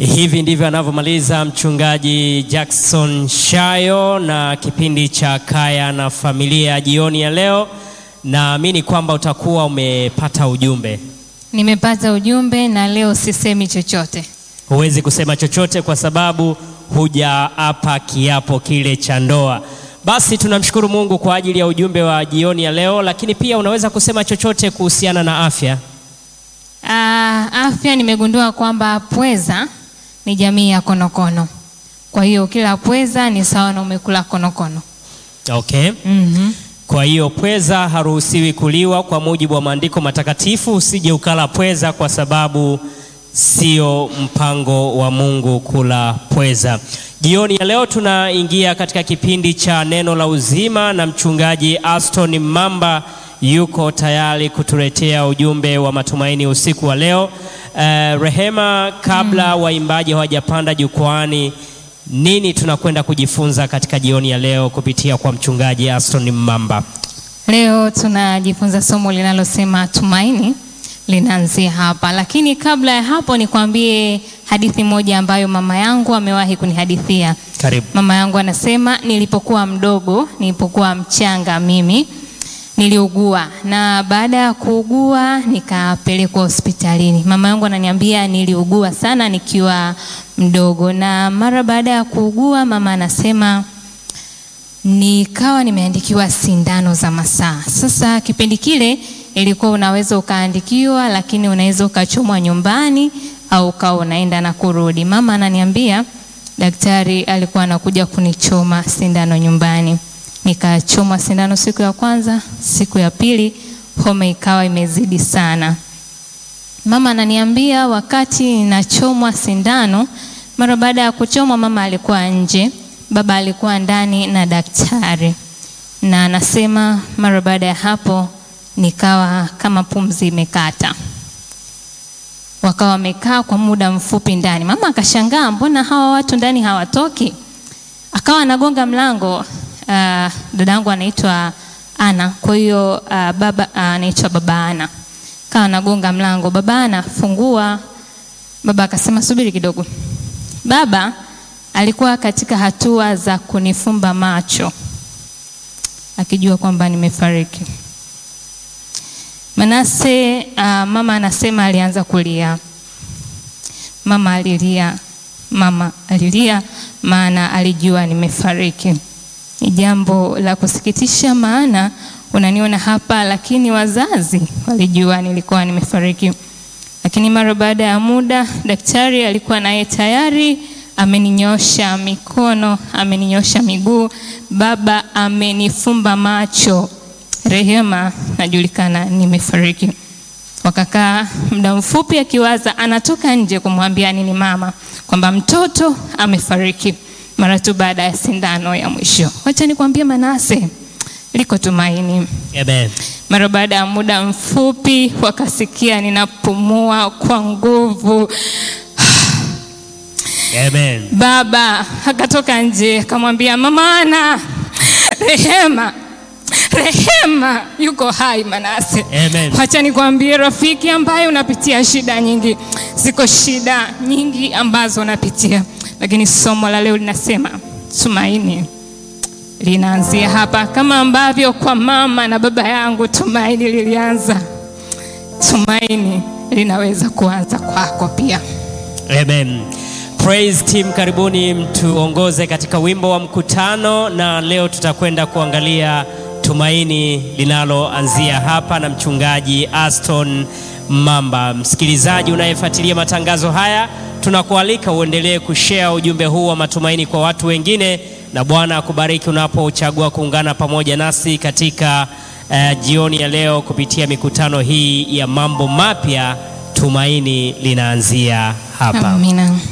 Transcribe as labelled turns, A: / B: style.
A: Hivi ndivyo anavyomaliza mchungaji Jackson Shayo na kipindi cha Kaya na Familia jioni ya leo. Naamini kwamba utakuwa umepata ujumbe.
B: Nimepata ujumbe na leo sisemi chochote.
A: Huwezi kusema chochote kwa sababu hujaapa kiapo kile cha ndoa. Basi tunamshukuru Mungu kwa ajili ya ujumbe wa jioni ya leo, lakini pia unaweza kusema chochote kuhusiana na afya.
B: Ah, afya nimegundua kwamba pweza ni jamii ya konokono. Kwa hiyo kila pweza ni sawa na umekula konokono.
A: Okay.
B: Mhm.
A: Kwa hiyo pweza haruhusiwi kuliwa kwa mujibu wa maandiko matakatifu. Usije ukala pweza, kwa sababu sio mpango wa Mungu kula pweza. Jioni ya leo tunaingia katika kipindi cha neno la uzima, na mchungaji Aston Mamba yuko tayari kutuletea ujumbe wa matumaini usiku wa leo. Eh, Rehema, kabla waimbaji hawajapanda jukwani, nini tunakwenda kujifunza katika jioni ya leo kupitia kwa mchungaji Aston Mamba?
B: Leo tunajifunza somo linalosema tumaini linaanzia hapa, lakini kabla ya hapo nikwambie hadithi moja ambayo mama yangu amewahi kunihadithia.
A: Karibu.
B: Mama yangu anasema nilipokuwa mdogo, nilipokuwa mchanga mimi niliugua, na baada ya kuugua nikapelekwa hospitalini. Mama yangu ananiambia niliugua sana nikiwa mdogo, na mara baada ya kuugua, mama anasema nikawa nimeandikiwa sindano za masaa. Sasa kipindi kile ilikuwa unaweza ukaandikiwa, lakini unaweza ukachomwa nyumbani au ukawa unaenda na kurudi. Mama ananiambia daktari alikuwa anakuja kunichoma sindano nyumbani. Nikachomwa sindano siku ya kwanza, siku ya pili homa ikawa imezidi sana. Mama ananiambia wakati ninachomwa sindano, mara baada ya kuchomwa, mama alikuwa nje, baba alikuwa ndani na daktari, na anasema mara baada ya hapo nikawa kama pumzi imekata. Wakawa wamekaa kwa muda mfupi ndani. Mama akashangaa, mbona hawa watu ndani hawatoki? Akawa anagonga mlango. Uh, dadangu anaitwa Ana, kwa hiyo uh, baba uh, anaitwa baba Ana kawa anagonga mlango, baba anafungua. Baba akasema subiri kidogo. Baba alikuwa katika hatua za kunifumba macho akijua kwamba nimefariki. Manase uh, mama anasema alianza kulia. Mama alilia, mama alilia, maana alijua nimefariki. Ni jambo la kusikitisha, maana unaniona hapa, lakini wazazi walijua nilikuwa nimefariki. Lakini mara baada ya muda, daktari alikuwa naye tayari ameninyosha mikono, ameninyosha miguu, baba amenifumba macho. Rehema, najulikana nimefariki. Wakakaa muda mfupi, akiwaza anatoka nje kumwambia nini mama kwamba mtoto amefariki, mara tu baada ya sindano ya mwisho. Wacha nikwambie Manase, liko tumaini.
A: Amen.
B: Mara baada ya muda mfupi wakasikia ninapumua kwa nguvu.
A: Amen.
B: Baba akatoka nje akamwambia mama Ana, Rehema, Rehema yuko hai Manase.
A: Amen.
B: Wacha nikwambie rafiki, ambaye unapitia shida nyingi, ziko shida nyingi ambazo unapitia, lakini somo la leo linasema tumaini linaanzia hapa, kama ambavyo kwa mama na baba yangu tumaini lilianza, tumaini linaweza kuanza kwako pia.
A: Amen. Praise team, karibuni mtuongoze katika wimbo wa mkutano, na leo tutakwenda kuangalia tumaini linaloanzia hapa na mchungaji Aston Mamba. Msikilizaji unayefuatilia matangazo haya, tunakualika uendelee kushare ujumbe huu wa matumaini kwa watu wengine, na Bwana akubariki unapochagua kuungana pamoja nasi katika eh, jioni ya leo kupitia mikutano hii ya mambo mapya. Tumaini linaanzia hapa.
B: Amina.